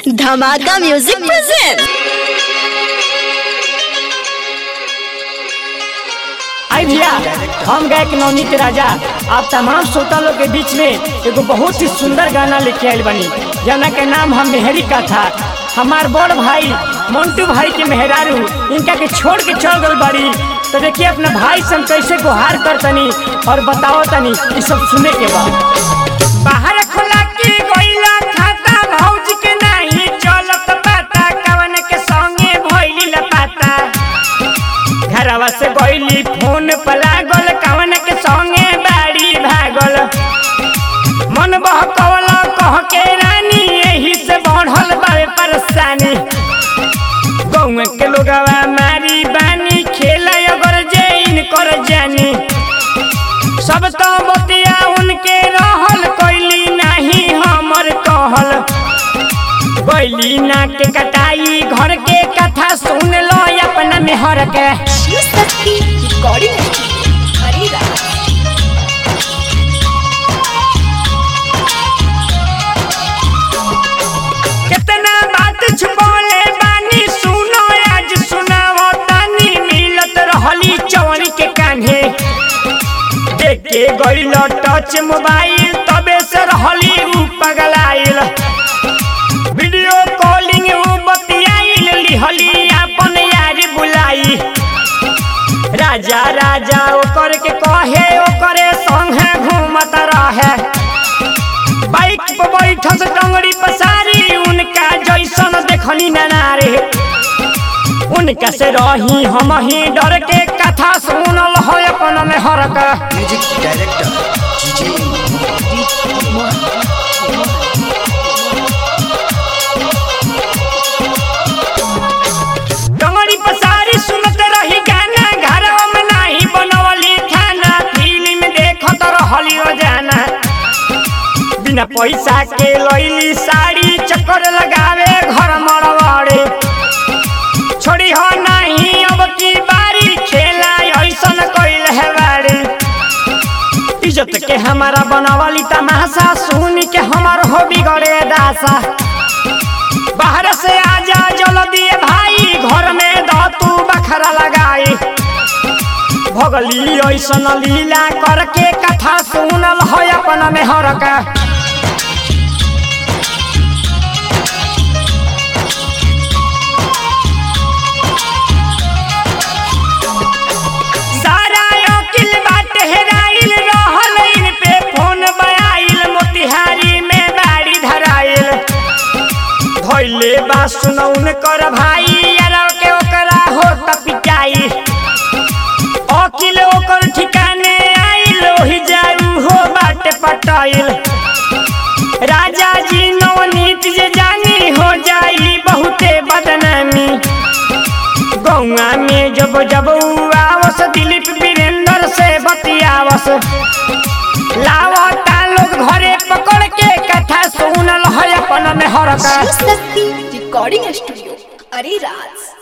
धमाका music present आई भैया हम गायक नवनीत राजा आप तमाम श्रोता लोग के बीच में एगो बहुत ही सुंदर गाना लेके आयल बनी जना के नाम हम मेहरी का था हमार बड़ भाई मंटू भाई के मेहरारू इनका के छोड़ के चल गल बड़ी तो देखिए अपना भाई से हम कैसे गुहार कर तनी और बताओ तनी ये सब सुने के बाद बाहर खुला के गइला खाता भौज के नहीं चलत पाता कवन के संगे भइली लपाता घरवा से गइली फोन पर लागल कवन के संगे बाड़ी भागल मन बहकवल कह के रानी यही से बढ़ल बावे परेशानी गौवे के लोगवा मारी बानी खेल अगर जे इनकर जानी सब तो बतिया उनके रहल कोइली नहीं हमर कहल गइली ना के कटाई घर के कथा सुन लो अपना मेहर के कितना बात छुपौले बानी सुनो आज सुनाओ तानी मिलत रहली चवरी के कान्हे देखे गइल टच मोबाइल तबे से रहली उ पगलाइल वीडियो कॉलिंग उ बतियाइल लिहली अपन यार बुलाई राजा राजा ओकर के कहे ओकरे संगे घूमत रहे बाइक पर बैठल डंगरी पसारी उनका जैसन देखनी नारे उनका से रही हम ही डर के कथा सुनल हो अपन में हरक म्यूजिक डायरेक्टर डंगरी पसारी सुनत रही गाना घरवा में नाही बनवली खाना फिल्म देखत रहली रोजाना बिना पैसा के लैली साड़ी चक्कर लगावे घर मरवाड़े छोड़ी हो नहीं अब की बारी खेला ऐसन कइल है बाड़ी इज्जत के हमारा बनवाली तमाशा सुन के हमार हो बिगड़े दासा बाहर से आजा जल्दी भाई घर में द तू बखरा लगाई भगली ऐसन लीला करके कथा सुनल है अपना में हरका सारा अकिल बाट हेराइल रहल इन पे फोन बयाइल मोतिहारी में बाड़ी धराइल धैले बा सुनौन कर भाई यार के ओकरा हो पिटाई अकिल ओकर ठिकाने आइल ओही जाऊ हो बाट पटाइल राजा जी नवनीत जे जानी हो जाई बहुते बदनामी गौआ में जब जब उ आवस दिलीप वीरेंद्र से बतियावस लावता लोग घरे पकड़ के कथा सुनल है अपन में हरका रिकॉर्डिंग स्टूडियो अरे राज